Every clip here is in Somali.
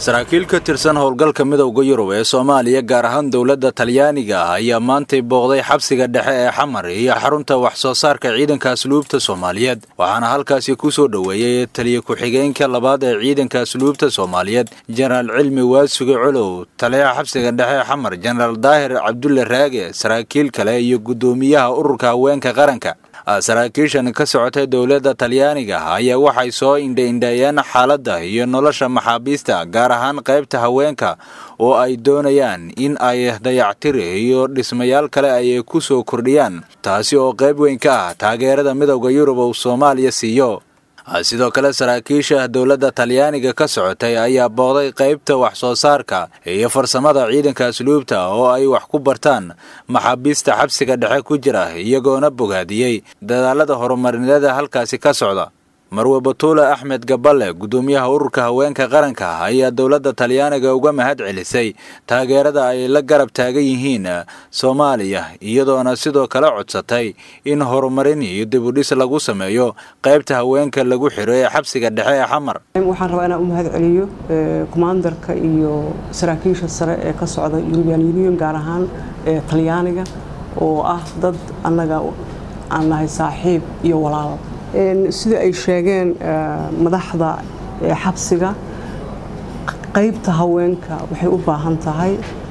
saraakiil ka tirsan howlgalka midowda yurub ee soomaaliya gaar ahaan dowladda talyaaniga ah ayaa maantay booqday xabsiga dhexe ee xamar iyo xarunta wax soo saarka ciidanka asluubta soomaaliyeed waxaana halkaasi ku soo dhoweeyey taliya ku-xigeenka labaad ee ciidanka asluubta soomaaliyeed jenaraal cilmi waasuge colow taliyaha xabsiga dhexe ee xamar jenaraal daahir cabdulle raage saraakiil kale iyo guddoomiyaha ururka haweenka qaranka saraakiishan ka socotay dowladda talyaaniga ayaa waxay soo indha-indheeyeen xaaladda iyo nolosha maxaabiista gaar ahaan qaybta haweenka oo ay doonayaan in ay dayactir iyo dhismayaal kale ay ku soo kordhiyaan taasi oo qayb weyn ka ah taageerada midowda yurub uu soomaaliya siiyo sidoo kale saraakiisha dowladda talyaaniga ka socotay ayaa booqday qaybta wax soo saarka iyo farsamada ciidanka asluubta oo ay wax ku bartaan maxaabiista xabsiga dhexe ku jira iyagoona bogaadiyey dadaalada horumarineeda halkaasi ka socda marwe batuule axmed gaballe guddoomiyaha ururka haweenka qaranka ayaa dowladda talyaaniga uga mahad celisay taageerada ay la garab taagan yihiin soomaaliya iyadoona sidoo kale codsatay in horumarin iyo dibudhis lagu sameeyo qaybta haweenka lagu xiro ee xabsiga dhexe ee xamar waxaan rabaa inaan u mahad celiyo kommandarka iyo saraakiisha sare ee ka socda yurubian union gaar ahaan talyaaniga oo ah dad annaga aan nahay saaxiib iyo walaal sida ay sheegeen madaxda xabsiga qaybta haweenka waxay u baahan tahay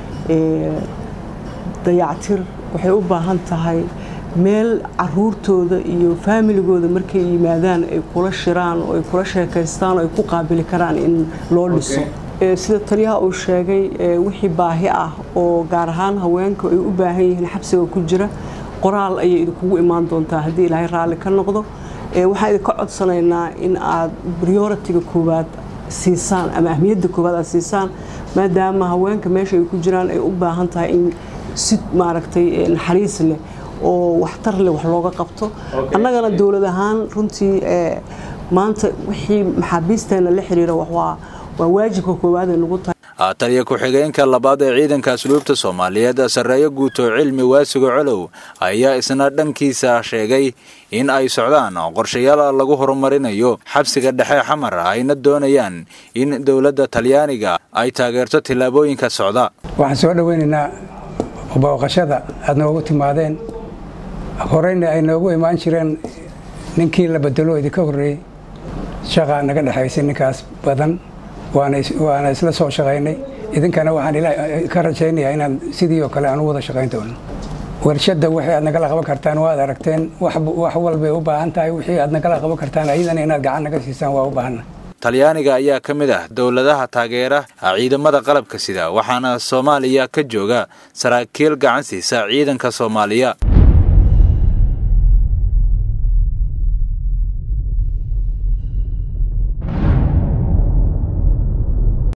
dayactir waxay u baahan tahay meel caruurtooda iyo faamiligooda markay yimaadaan ay kula shiraan oo ay kula sheekaystaan oo ay ku qaabili karaan in loo dhiso sida taliyaha uu sheegay wixii baahi ah oo gaar ahaan haweenka ay u baahan yihiin xabsiga ku jira qoraal ayay idinkugu imaan doontaa haddii ilaahay raalli ka noqdo waxaan idinka codsanaynaa in aad prioritiga koowaad siisaan ama ahmiyadda koowaad aad siisaan maadaama haweenka meesha ay ku jiraan ay u baahan tahay in si maaragtay naxariis leh oo waxtar leh wax looga qabto annagana dowlad ahaan runtii maanta wixii maxaabiisteenna la xiriira waa waa waajibka koowaad ay nagu tahay taliya ku-xigeenka labaad ee ciidanka asluubta soomaaliyeed sarreeyo guuto cilmi waasuga colow ayaa isna dhankiisa sheegay in ay socdaan qorshayaal lagu horumarinayo xabsiga dhexe xamar ayna doonayaan in dowladda talyaaniga ay taageerto tillaabooyinka socda waxaan soo dhoweynaynaa booqashada aad noogu timaadeen horeyna ay noogu imaan jireen ninkii la bedelo idinka horreeyey shaqaa naga dhexaysay ninkaas badan waana isla soo shaqaynay idinkana waxaan ka rajaynayaa inaad sidii oo kale aan u wada shaqayn doono warshadda wixii aad nagala qaban kartaan waad aragteen wax walbay u baahan tahay wixii aad nagala qaban kartaan ayadana inaad gacan naga siisaan waa u baahanna talyaaniga ayaa ka mid ah dowladaha taageera ciidamada qalabka sida waxaana soomaaliya ka jooga saraakiil gacan siisa ciidanka soomaaliya